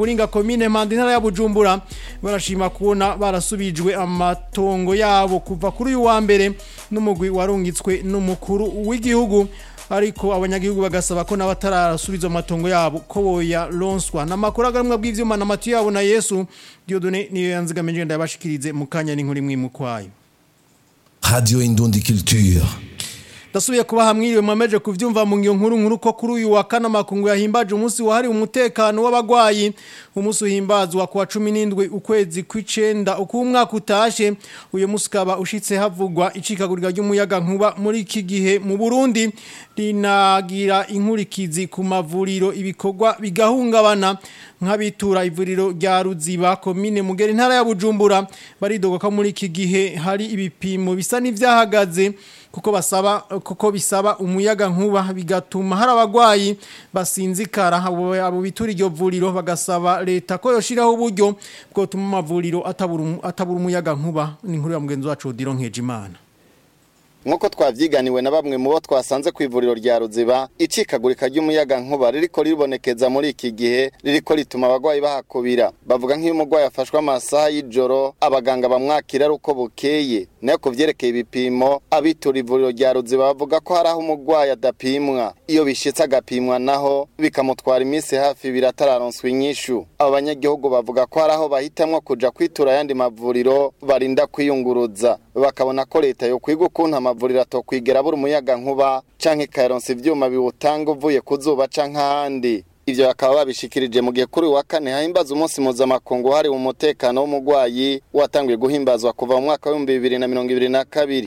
Nyakuringa komine Mpanda intara ya Bujumbura barashima kubona barasubijwe amatongo yabo kuva kuri uyu wa mbere n'umugwi warungitswe n'umukuru w'igihugu ariko abanyagihugu bagasaba ko n'abatarasubiza amatongo yabo ko boya ronswa n'amakuru agamwa bw'ivyuma na matu yabo na Yesu Dieudonné niyo yanzigamije ndabashikirize mu kanya n'inkuru imwe mu kwayo Radio Indundi Culture. Dasubiye kuba hamwiriwe mwameje kuvyumva mu ngiyo nkuru nkuru ko kuri uyu wa kana makungu yahimbaje umunsi wahari umutekano w'abagwayi umunsi uhimbazwa kuwa 17 ukwezi kw'icenda uko umwaka utashe uyu munsi kaba ushitse havugwa icikagurika ry'umuyaga nkuba muri iki gihe mu Burundi rinagira inkurikizi ku mavuriro ibikorwa bigahungabana nk'abitura ivuriro rya Ruziba komine Mugera intara ya Bujumbura baridoga ko muri iki gihe hari ibipimo bisa n'ivyahagaze kuko basaba kuko bisaba umuyaga nkuba bigatuma hari abagwayi basinzikara abo abo bitura iryo vuriro bagasaba leta ko yoshiraho uburyo bwotuma amavuriro atabura atabura umuyaga nkuba ni inkuru ya mugenzi wacu Odiro Nkejimana Nkuko twavyiganiwe na bamwe mu bo twasanze ku ivuriro rya Ruziba icikagurika ry'umuyaga nkuba ririko ribonekeza muri iki gihe ririko rituma abagwayi bahakubira bavuga nk'iyo umugwayi afashwe amasaha y'ijoro abaganga bamwakira ari uko bukeye nayo ku vyerekeye ibipimo abitura ivuriro rya Ruziba bavuga ko hari aho umugwayi adapimwa iyo bishitse agapimwa naho bikamutwara iminsi hafi ibiri atararonswa inyishu abo banyagihugu bavuga ko hari aho bahitamwo kuja kwitura ayandi mavuriro barinda kwiyunguruza bakabona ko leta yo kwiga ukuntu amavuriro atokwigera abura umuyaga nkuba canke ikayaronsa ivyuma biwutanga uvuye ku zuba canke ahandi ivyo bakaba babishikirije mu gihe kuri uyu wa kane hahimbaza umunsi mpuzamakungu wahariwe umutekano w'umugwayi watanguye guhimbazwa kuva mu mwaka w'ibihumbi bibiri na mirongo ibiri na kabiri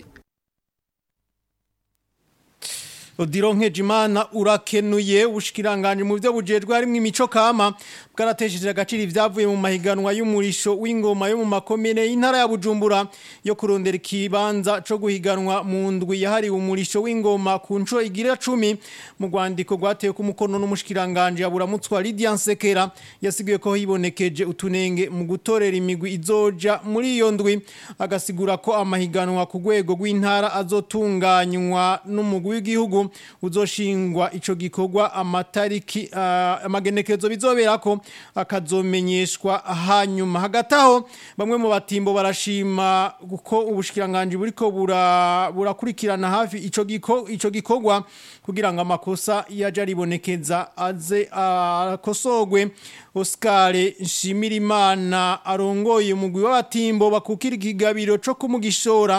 Odiro Nkejimana urakenuye ubushikiranganje mu byo bujejwe harimwo imico kama bwaratesheje agaciro ivyavuye mu mahiganwa y'umurisho w'ingoma yo mu makomine y'intara ya Bujumbura yo kurondera ikibanza co guhiganwa mu ndwi yahariwe umurisho w'ingoma ku nco igira 10 mu rwandiko rwatewe ku mukono n'umushikiranganje aburamutswa Lydia Nsekera yasiguye ko hibonekeje utunenge mu gutorera imigwi izoja muri iyo ndwi agasigura ko amahiganwa ku rwego rw'intara azotunganywa n'umugwi w'igihugu uzoshingwa ico gikorwa amatariki uh, amagenekezo bizoberako akazomenyeshwa hanyuma hagataho bamwe mu batimbo barashima uko ubushikiranganje buriko burakurikirana hafi ico giko ico gikorwa kugira ngo amakosa yaje aribonekeza aze akosogwe Oscar Nshimirimana arongoye umugwi w'abatimbo bakukira ikigabiro co kumugishora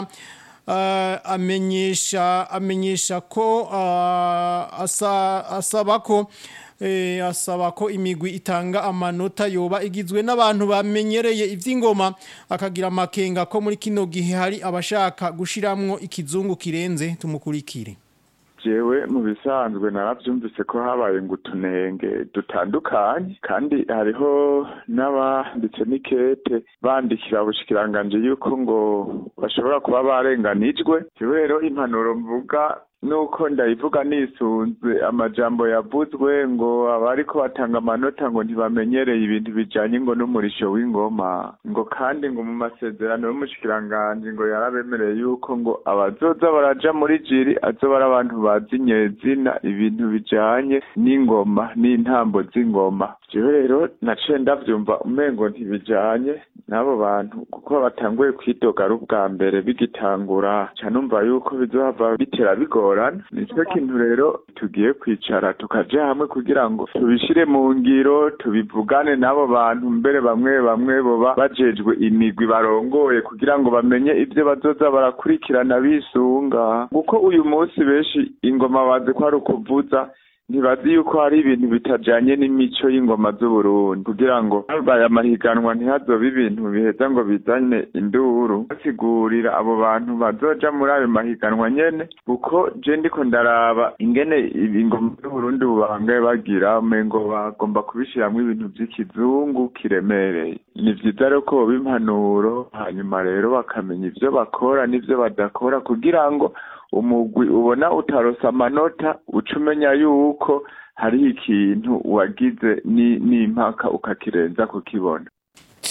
uh, amenyesha amenyesha ko uh, asa, asaba ko eh, asaba ko imigwi itanga amanota yoba igizwe n'abantu bamenyereye ivy'ingoma akagira amakenga ko muri kino gihe hari abashaka gushiramwo ikizungu kirenze tumukurikire jewe mu bisanzwe naravyumvise ko habaye ngo utunenge dutandukanye kandi hariho n'abanditse n'ikete bandikira ubushikiranganje yuko ngo bashobora kuba barenganijwe jewe rero impanuro mvuga nuko ndayivuga nisunze amajambo yavuzwe ngo abariko batanga amanota ngo ntibamenyereye ibintu bijanye ngo n'umurisho w'ingoma ngo kandi ngo mu masezerano y'umushikiranganje ngo yarabemereye yuko ngo abazoza baraja muri jiri azoba ari abantu bazi nyezina ibintu bijanye n'ingoma n'intambo z'ingoma jewe rero naciye ndavyumva umengo ntibijanye n'abo bantu kuko batanguye kwidoga ari ubwa mbere bigitangura ca numva yuko bizohava bitera bigora bigorana nicyo kintu rero tugiye kwicara tukaja hamwe kugira ngo tubishire mu ngiro tubivugane n'abo bantu mbere bamwe bamwe boba bajejwe imigwi barongoye kugira ngo bamenye ivyo bazoza barakurikirana bisunga kuko uyu munsi benshi ingoma bazi ko ari ukuvuza ntibazi yuko hari ibintu bitajanye n'imico y'ingoma z'uburundi kugira ngo habaye amahiganwa ntihazobe ibintu biheza ngo bizane induru basigurira abo bantu bazoja muri ayo mahiganwa nyene kuko je ndiko ndaraba ingene ingoma z'uburundi ubu bahangaye bagira umengo bagomba kubishiramwo ibintu vy'ikizungu kiremereye ni vyiza rero ko boba impanuro hanyuma rero bakamenya ivyo bakora n'ivyo badakora kugira ngo umugwi ubona utarosa amanota uca umenya yuko hariho ikintu wagize n'impaka ukakirenza kukibona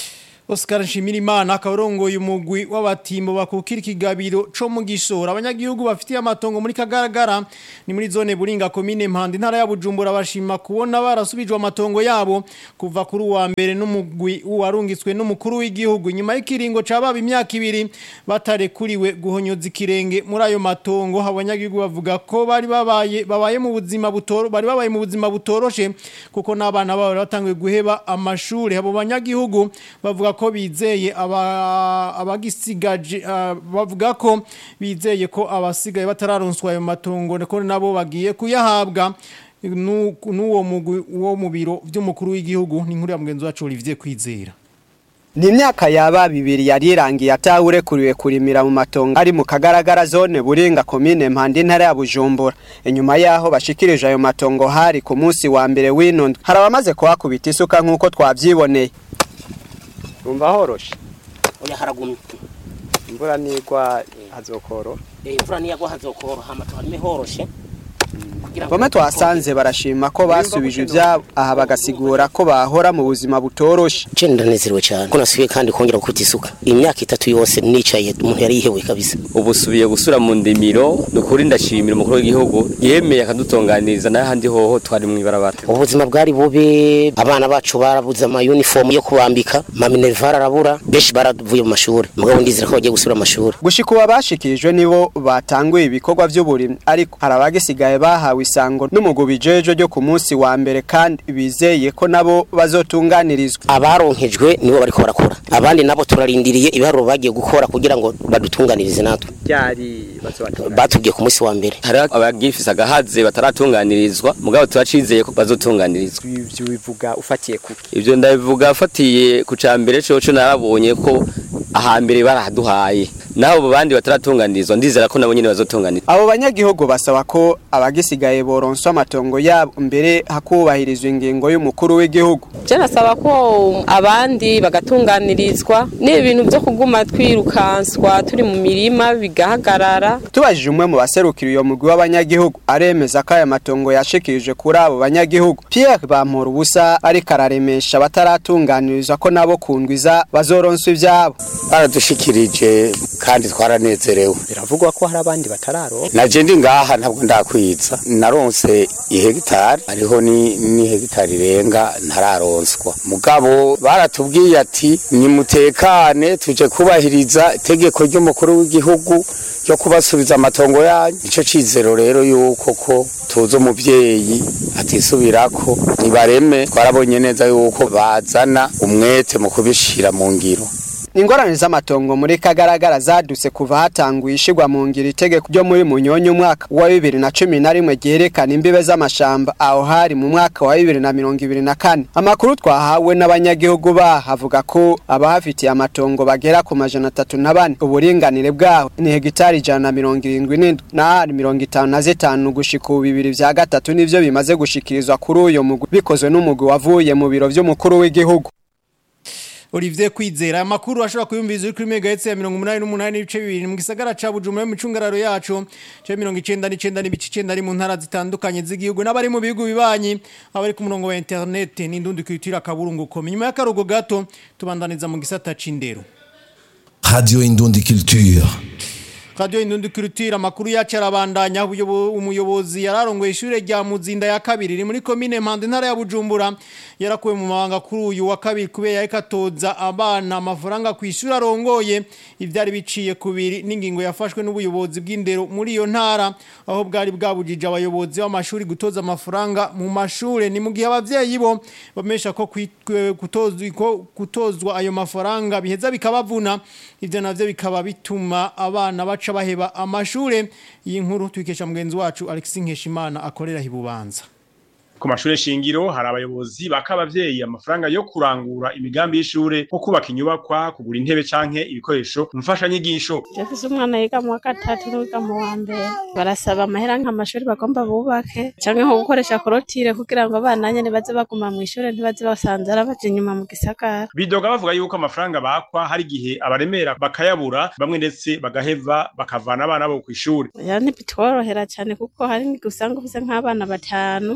Oscar Nshimirimana akarongoye umugwi w'abatimbo bakukira ikigabiro co mu gishora abanyagihugu bafitiye amatongo muri kagaragara ni muri zone buringa komine Mpande ntara ya Bujumbura bashima kubona barasubijwe amatongo yabo kuva kuri uwa mbere n'umugwi warungitswe n'umukuru w'igihugu nyuma y'ikiringo cababa imyaka ibiri batarekuriwe guhonyoza ikirenge muri ayo matongo abanyagihugu bavuga ko bari babaye babaye mu buzima butoro bari babaye mu buzima butoroshe kuko n'abana babo batangiye guheba amashuri abo banyagihugu bavuga ko bizeye abagisigaje bavuga ko bizeye ko abasigaye batararonswa ayo matongo ko nabo bagiye kuyahabwa n'uwo mugwi wo mu biro by'umukuru w'igihugu ni nkuru ya mugenzi wacu Olivier Kwizera ni imyaka yaba bibiri yari irangiye atawurekuriwe kurimira mu matongo ari mu kagaragara zone buringa komine mpande intara ya bujumbura inyuma yaho bashikirije ayo matongo hari ku munsi wa mbere w'ino ndwi hari abamaze kuhakubita isuka nk'uko twabyiboneye umva horoshe oya haragumye imvura nigwa hazokoro imvura niyagwa hazokoro hama tuharime horoshe bamwe twasanze barashima ko basubije ibyabo aha bagasigura ko bahora mu buzima butoroshe je ndanezerewe cyane ko nasubiye kandi kongera gukubita isuka imyaka itatu yose nicaye umuntu yari yihewe kabisa ubu subiye gusura mu ndimiro nukuri ndashimira umukuru w'igihugu yemeye akadutunganiriza n'ahandi hoho twari mu ibarabara ubuzima bwari bubi abana bacu barabuze ama uniform yo kubambika ma minerval arabura benshi baravuye mu mashuri mugabo ndizera ko bagiye gusubira mu mashuri gushika ubu abashikirijwe nibo batanguye ibikorwa by'uburimyi ariko hari abagisigaye bahawe isango n'umugubi jejo ryo ku munsi wa mbere kandi bizeye ko nabo bazotunganirizwa abaronkejwe nibo bariko barakora abandi nabo turarindiriye ibiharuro bagiye gukora kugira ngo badutunganirize natwe byari batubwiye ku munsi wa mbere hari abagifise agahaze bataratunganirizwa mugabo turacizeye ko bazotunganirizwa ivyo bivuga ufatiye kuki ivyo ndabivuga afatiye ku cambere coco narabonye ko ahambere barahaduhaye naho bandi bataratunganirizwa ndizera ko nabo nyene bazotunganirizwa abo banyagihugu basaba ko abagisigaye boronswa amatongo yabo mbere hakubahirizwa ingingo y'umukuru w'igihugu je nasaba ko abandi bagatunganirizwa n'ibintu byo kuguma twirukanswa turi mu mirima bigahagarara tubajije umwe mu baserukira iyo mugwi w'abanyagihugu aremeza ko aya matongo yashikirije kuri abo banyagihugu Pierre Bampora ubusa ariko araremesha bataratunganirizwa ko nabo kundwiza bazoronswa ivyabo baradushikirije kandi twaranezerewe biravugwa ko hari abandi batararo naje ndi ngaha ntabwo ndakwiza naronse ihegitari hariho ni ni hegitari irenga ntararonswa mugabo baratubwiye ati nimutekane tuje kubahiriza itegeko ry'umukuru w'igihugu ryo kubasubiza amatongo yanyu ico cizero rero yuko ko tuzi umuvyeyi atisubirako nibareme twarabonye neza yuko bazana umwete mu kubishira mu ngiro ingorane z'amatongo muri kagaragara zadutse kuva hatanguye ishigwa mu ngiro itegeko ryo muri munyonyo umwaka wa bibiri na cumi na rimwe ryerekana imbibe z'amashamba aho hari mu mwaka wa bibiri na mirongo ibiri na kane amakuru twahawe n'abanyagihugu baho avuga ko abahafitiye amatongo bagera ku majana atatu na bane uburinganire bwaho ni hegitari ijana na mirongo irindwi n'indwi n'ahari mirongo itanu na zitanu gushika ubu bibiri vya gatatu nivyo bimaze gushikirizwa kuri uyo mugwi bikozwe n'umugwi wavuye mu biro vy'umukuru w'igihugu Olivier Kwizera amakuru ashobora kuyumviza uri kuri megahertz ya 188 n'ibice bibiri mu gisagara ca Bujumbura mu cungararo yacu ca 99 n'ibice 9 ari mu ntara zitandukanye z'igihugu n'abari mu bihugu bibanyi abari ku murongo wa internet n'indundi kwitira kaburungu ko nyuma y'akarugo gato tubandaniza mu gisata c'indero Radio Indundi Culture. Radio Indundi Culture amakuru yacu arabandanya umuyobozi yararongoye ishure rya Muzinda ya kabiri iri muri commune Mpande ntara ya Bujumbura yarakuwe mu mabanga kuri uyu wa kabiri kubera yakatoza abana amafaranga ku ishure arongoye ivyari biciye kubiri n'ingingo yafashwe n'ubuyobozi bw'indero muri iyo ntara aho bwari bwabujije abayobozi b'amashuri gutoza amafaranga mu mashure ni mu gihe abavyeyi bo bamesha ko kutozwa ko kutozwa ayo mafaranga biheza bikabavuna ivyo navyo bikaba bituma abana baca baheba amashure iyi nkuru twikesha mugenzi wacu Alexis Nkeshimana akorera hibubanza ku mashure shingiro hari abayobozi baka abavyeyi amafaranga yo kurangura imigambi y'ishure nko kubaka inyubakwa kugura intebe canke ibikoresho mfasha nyigisho Jefise umwana yiga mu wa gatatu n'uwiga mu wa mbere barasaba amahera nk'amashuri bagomba bubake canke nko gukoresha korotire kugira ngo abana nyene baze baguma mu ishure ntibaze basanzara baje inyuma mu gisagara bidoga bavuga yuko amafaranga bakwa hari igihe abaremera bakayabura bamwe ndetse bagaheva bakavana abana bo kw'ishure ya ntibitworohera cane kuko hari n'igihe usanga ufise nk'abana batanu umva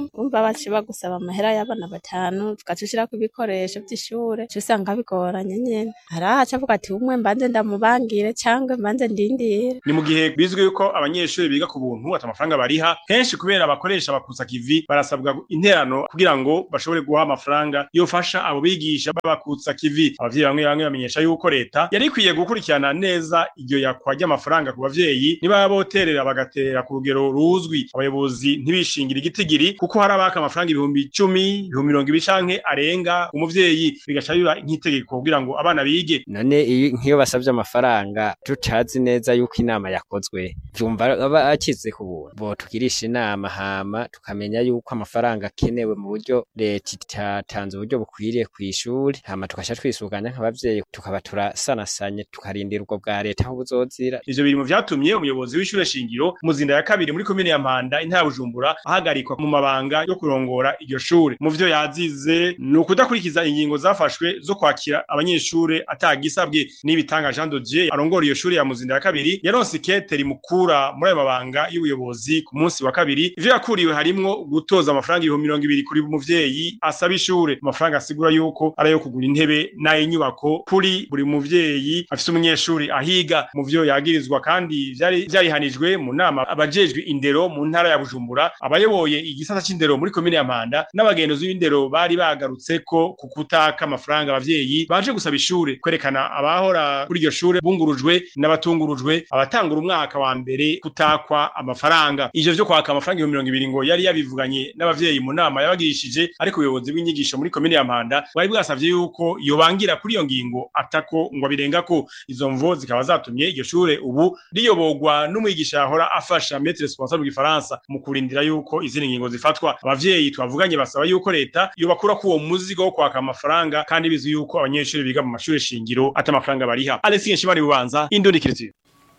baci bagusaba amahera y'abana batanu tugaca ushirako ibikoresho vy'ishure uca usanga bigoranye nyene hariho ahaca avuga ati umwe mbanze ndamubangire cangwe mbanze ndindire ni mu gihe bizwi yuko abanyeshuri biga ku buntu ata amafaranga bariha kenshi kubera abakoresha bakusa kivi barasabwa interano kugira ngo bashobore guha amafaranga yofasha abo bigisha babakutsa kivi abavyeyi bamwe bamwe bamenyesha yuko leta yari ikwiye gukurikirana neza iryo yakwa ry'amafaranga ku bavyeyi niba boterera bagatera ku rugero ruzwi abayobozi ntibishingira igitigiri kuko hari abaka amafaranga ibihumbi icumi ibihumbi mirongo ibiri canke arenga umuvyeyi bigaca biba nk'itegeko kugira ngo abana bige none iyo nk'iyo basabye amafaranga tutazi neza yuko inama yakozwe vyumva aba akize ku buntu bo tugirisha inama hama tukamenya yuko amafaranga akenewe mu buryo leta itatanze uburyo bukwiriye kw'ishuri hama tugasha twisuganya nk'abavyeyi tukaba turasanasanye tukarindira ubwo bwa leta aho buzozira ivyo biri mu vyatumye umuyobozi w'ishure shingiro muzinda ya kabiri muri komine ya Mpanda intara ya Bujumbura ahagarikwa mu mabanga yo kurongora iryo shure mu vyo yazize ni ukudakurikiza ingingo zafashwe zo kwakira abanyeshure atagisabwe n'ibitanga Jean de Dieu arongora iyo shure ya muzinda ya kabiri yaronse ikete rimukura muri ayo mabanga y'ubuyobozi ku munsi wa kabiri ivyo yakuriwe harimwo gutoza amafaranga ibihumbi mirongo ibiri kuri muvyeyi asaba ishure amafaranga asigura yuko ari ayo kugura intebe n'ay'inyubako kuri buri muvyeyi afise umunyeshuri ahiga mu vyo yagirizwa kandi vyari vyarihanijwe mu nama abajejwe indero mu ntara ya Bujumbura abayoboye igisata c'indero muri komine ya Mpanda n'abagenzuzi b'indero bari bagarutse ko ku kutaka amafaranga abavyeyi baje gusaba ishure kwerekana abahora kuri iryo shure bungurujwe n'abatungurujwe abatangura umwaka wa mbere kutakwa amafaranga ivyo vyo kwaka amafaranga ibihumbi mirongo ibiri ngo yari yabivuganye n'abavyeyi mu nama yabagirishije ariko ubuyobozi bw'inyigisho muri komine ya Mpanda bwari bwasavye yuko yobangira kuri iyo ngingo atako ngo abirengako izo mvo zikaba zatumye iryo shure ubu riyoborwa n'umwigisha yahora afasha maître responsable w'igifaransa mu kurindira yuko izindi ngingo zifatwa abavyeyi twavuganye basaba yuko leta yobakura ko uwo muzigo wo kwaka amafaranga kandi bizwi yuko abanyeshuri biga mu mashuri shingiro ata amafaranga bariha Alexis Nshimari bubanza indundikirizi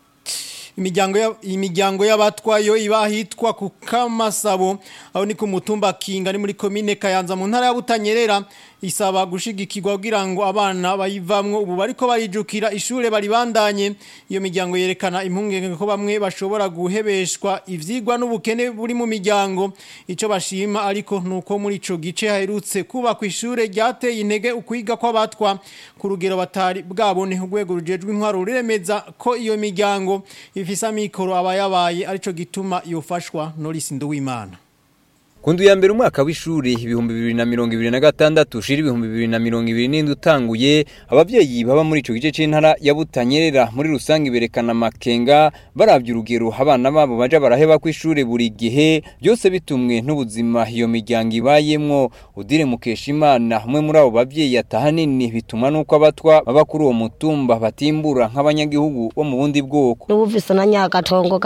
imiryango ya- imiryango y'abatwayo iba ahitwa ku kamasabo aho ni ku mutumba kinga ni muri komine kayanza mu ntara ya butanyerera isaba gushigikirwa kugira ngo abana bayivamwo ubu bariko barijukira ishure baribandanye iyo miryango yerekana impungenge ko bamwe bashobora guhebeshwa ivyigwa n'ubukene buri mu miryango ico bashima ariko nuko muri ico gice haherutse kubakwa ishure ryateye intege ukwiga kw'abatwa ku rugero batari bwabone urwego rujejwe intwaro ruremeza ko iyo miryango ifise amikoro aba yabaye arico gituma yofashwa Norris Nduwimana Kundu ya mbere umwaka w'ishuri ibihumbi bibiri na mirongo ibiri na gatandatu ushira ibihumbi bibiri na mirongo ibiri n'indwi utanguye abavyeyi baba muri ico gice c'intara ya Butanyerera muri rusange berekana amakenga baravye urugero abana babo baja baraheba kw'ishure buri gihe byose bitumwe n'ubuzima iyo miryango ibayemwo udire Mukeshimana umwe muri abo bavyeyi atahanini bituma nuko abatwa baba kuri uwo mutumba batimbura nk'abanyagihugu bo mu bundi bwoko n'ubuvise na nyagatongo